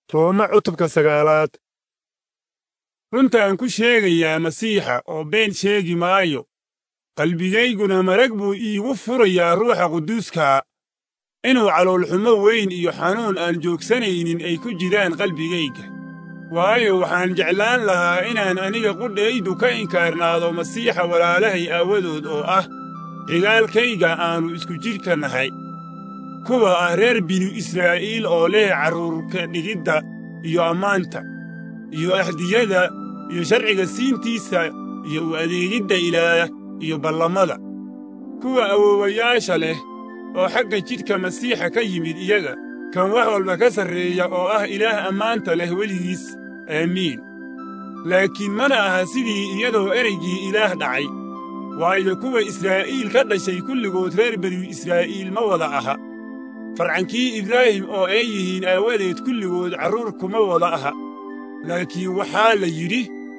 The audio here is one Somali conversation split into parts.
Tooma cutubka sagaalaad runtaan ku sheegayaa masiixa oo been sheegi maayo qalbigayguna marag buu iigu furayaa ruuxa quduuskaa inuu caloolxumo weyn iyo xanuun aan joogsanaynin ay ku jiraan qalbigayga waayo waxaan jeclaan lahaa inaan aniga qudhaydu ka inkaarnaado masiixa walaalahay aawadood oo ah xigaalkayga aannu isku jidhka nahay kuwa ah reer binu israa'iil oo leh carruurka dhigidda iyo ammaanta iyo ahdiyada iyo sharciga siintiisa iyo u adeegidda ilaah iyo ballamada kuwa awoowayaasha leh oo xagga jidhka masiixa ka yimid iyaga kan wax walba ka sarreeya oo ah ilaah ammaanta leh weligiis aamiin laakiin mana aha sidii iyadoo ereygii ilaah dhacay waayo kuwa israa'iil ka dhashay kulligood reer banu israa'iil ma wada aha farcankii ibraahim oo ay yihiin aawadeed kulligood carruur kuma wada aha laakiin waxaa la yidhi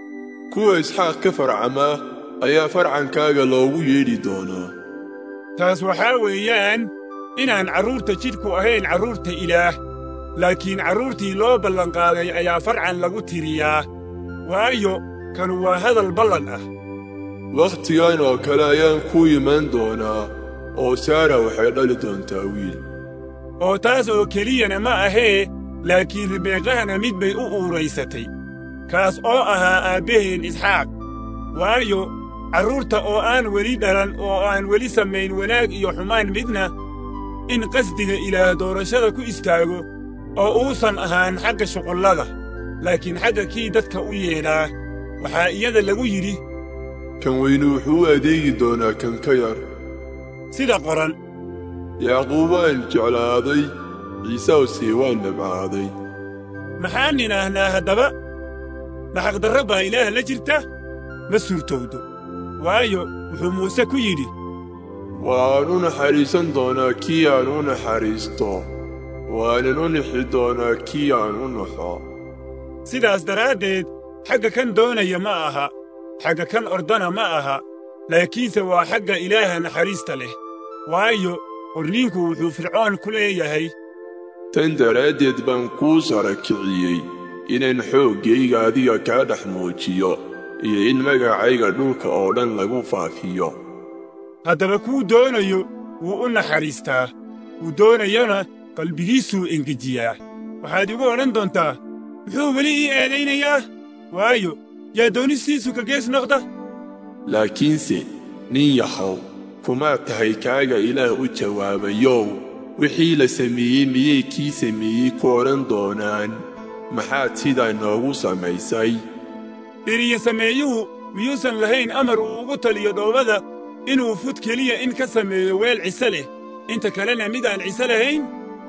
kuwa isxaaq ka farcamaa ayaa farcankaaga loogu yeedhi doonaa taas waxaa weeyaan inaan carruurta jidhku ahayn carruurta ilaah laakiin carruurtii loo ballanqaaday ayaa farcan lagu tiriyaa waayo kanu waa hadal ballan ah wakhtigan oo kale ayaan kuu imaan doonaa oo saara waxay dhali doontaa wiil oo taas oo keliyana ma ahee laakiin ribeeqahana mid bay u uuraysatay kaas oo ahaa aabbaheen isxaaq waayo carruurta oo aan weli dhalan oo aan weli samayn wanaag iyo xumaan midna in qasdiga ilaah doorashada ku istaago oo uusan ahaan xagga shuqullada laakiin xagga kii dadka u yeedhaa waxaa iyada lagu yidhi kan weynu wuxuu u adeegi doonaa kan ka yar sida qoran yacquub waan jeclaaday ciisawsii waan dhabcaaday maxaan nidhaahnaa haddaba naxaqdarro baa ilaah la jirta ma suurtowdo waayo wuxuu muuse ku yidhi waan u naxariisan doonaa kii aan u naxariisto waanan u nixi doonaa kii aan u naxo sidaas daraaddeed xagga kan doonaya ma aha xagga kan ordana ma aha laakiinse waa xagga ilaaha naxariista leh waayo qorniinku wuxuu fircoon ku leeyahay tan daraaddeed baan kuu sara kiciyey inaan xooggayga adiga kaa dhex muujiyo iyo in magacayga dhulka oo dhan lagu faafiyo haddaba kuu doonayo wuu u naxariistaa wuu doonayana qalbigiisuu engejiyaa waxaad igu odhan doontaa muxuu weli ii eedaynayaa waayo yaa doonistiisu ka gees noqda laakiinse nin yahow kumaad tahay kaaga ilaah u jawaabayow wixii la sameeyey miyay kii sameeyey ku odhan doonaan maxaad sidaa noogu samaysay dhiriya sameeyuhu miyuusan lahayn amar uu ugu taliyo dhoobada inuu fud keliya in ka sameeyo weel cise leh inta kalena mid aan cise lahayn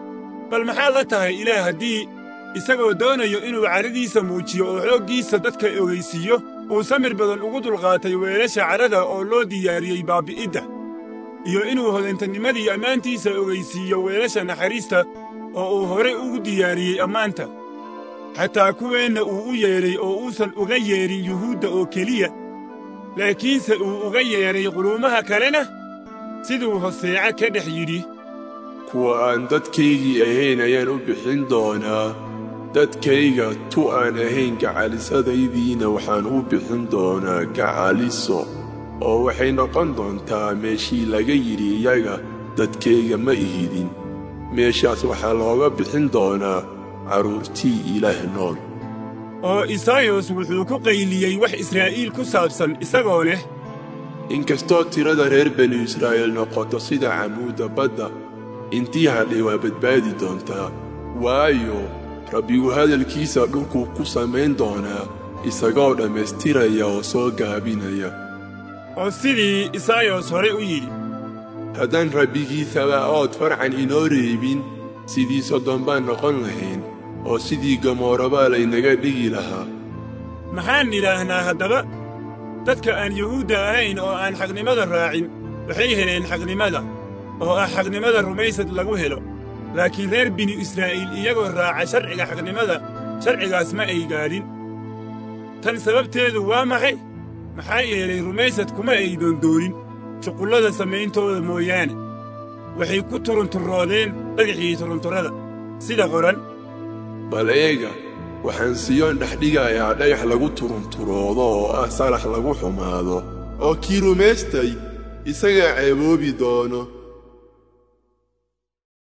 bal maxaad la tahay ilaah haddii isagoo doonayo inuu carradiisa muujiyo oo xooggiisa dadka ogaysiiyo uu samir badan ugu dulqaatay weelasha carrada oo loo diyaariyey baabbi'idda iyo inuu hodantanimadii ammaantiisa ogaysiiyo weelasha naxariista oo uu hore ugu diyaariyey ammaanta xataa kuweenna uu u yeedhay oo uusan uga yeedhin yuhuudda oo keliya laakiinse uu uga yeedhay quluumaha kalena siduu hoseeca ka dhex yidhi kuwa aan dadkaygii ahayn ayaan u bixin doonaa dadkayga tu aan ahayn gacalisadaydiina waxaan u bixin doonaa gacaliso oo waxay noqon doontaa meeshii laga yidhi iyaga dadkayga ma ihidin meeshaas waxaa looga bixin doonaa carruurtii ilaah nool oo isaayos wuxuu ku qayliyey wax israa'iil ku saabsan isagoo leh inkastoo tirada reer banu israa'iil noqoto sida camuudda badda intii hadhay waa badbaadi doontaa waayo rabbigu hadalkiisa dhulkuu ku samayn doonaa isagoo dhammaystiraya oo soo gaabinaya oo sidii isaayos hore u yidhi haddaan rabbigii sabaa'ood farcan inoo reebin sidii soddon baan noqon lahayn oo sidii gamoorabaa laynaga dhigi lahaa maxaan nidhaahnaa haddaba dadka aan yuhuudda ahayn oo aan xaqnimada raacin waxay heleen xaqnimada oo ah xaqnimada rumaysad lagu helo laakiin reer binu israa'iil iyagoo raaca sharciga xaqnimada sharcigaas ma ay gaadhin tan sababteedu waa maxay maxaa yeelay rumaysad kuma ay doondoonin shuqullada samayntooda mooyaane waxay ku turunturroodeen dhagaxii turunturrada sida qoran bal eega waxaan siyoon dhexdhigayaa dhagax lagu turunturoodo oo ah salax lagu xumaado oo kii rumaystay isagaa ceeboobi doono